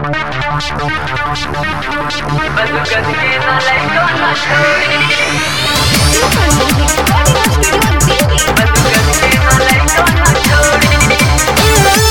बदुगन के ना लइको ना छोड़ी बदुगन के ना लइको ना छोड़ी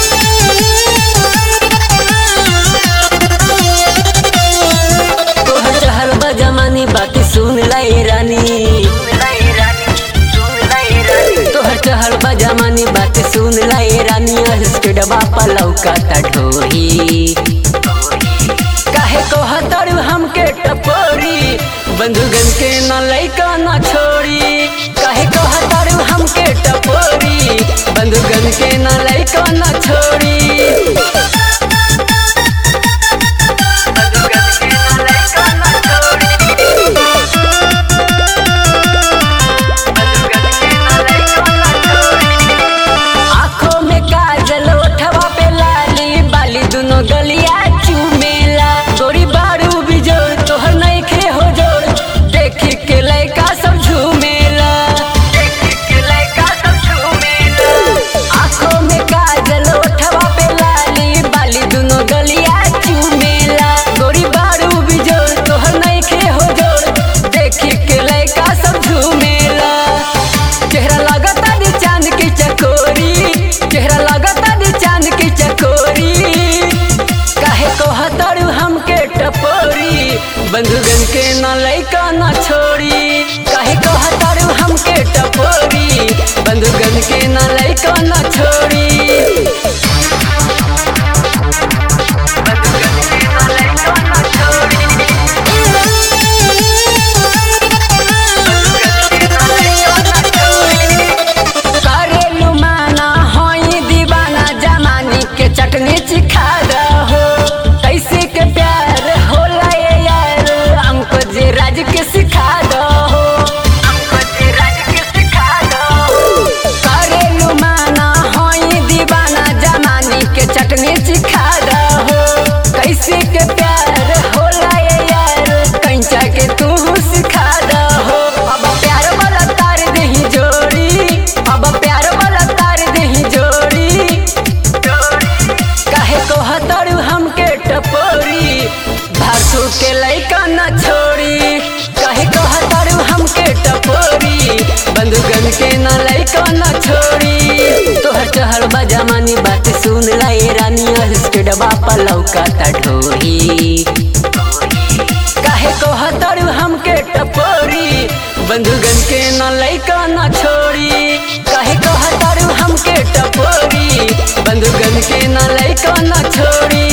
तोहर चहल बा जमानी बात सुन लाई रानी लाई रानी सुन लाई रानी तोहर चहल बा जमानी बात सुन लाई रानी उसके डबा पर लौका ढोही काहे कहतर हमके टपोरी बंधुगन के न लइका न छोड़ी काहे कहतर हमके टपोरी बंधुगन के न लइका न छोड़ी बदुगन के ना लइको ना छोड़ी बदुगन के ना लइको ना छोड़ी आँखों में काजल ओठवा पे लाली बाली दुनो गलिया चुमेला गोरी बारू बिजोड़ तोहर नइखे हो जोड़ देखी के लइका सब झूमेला देख के लइका सब झूमेला आँखों में काजल ओठवा पे लाली बाली दुनो गलिया चुमेला गोरी बारू बिजोड़ तोहर नइखे हो जोड़ देखी के लइका सब झूमेला चेहरा लगता दी चांद की चकोरी चेहरा लगता दी चांद की चकोरी काहे कहतरू हमके टपोरी बंधुगन के न लइका न छोड़ी काहे कहतरू हमके टपोरी बंधुगन के न लइका न छोड़ी बदुगन के ना लइको ना छोड़ी बदुगन के ना लइको ना छोड़ी करेलू माना होई दीवाना जमानी के चटनी चिखा दहो कैसे के प्यार होला ये यार हमको जे राज के सिखा दहो हमको जे राज के सिखा दो करेलू माना होई दीवाना जमानी के चटनी चिखा दहो कैसे के प्यार होला ये यार कंचा के तू सिखा दहो अब प्यार वाला तार देही जोड़ी अब प्यार वाला तार देही जोड़ी काहे को हतरू हमके टपोरी भासू के लइका न छोड़ी काहे को हतरू हमके टपोरी बंधुगन के न लइका न छोड़ी तोहर चहल बा जमानी बात सुन लाई रानी उसके डबा पर लौका ढोही काहे को हतरू हमके टपोरी बंधुगन के न लइका न छोड़ी काहे को हतरू हमके टपोरी बंधुगन के न लइका न छोड़ी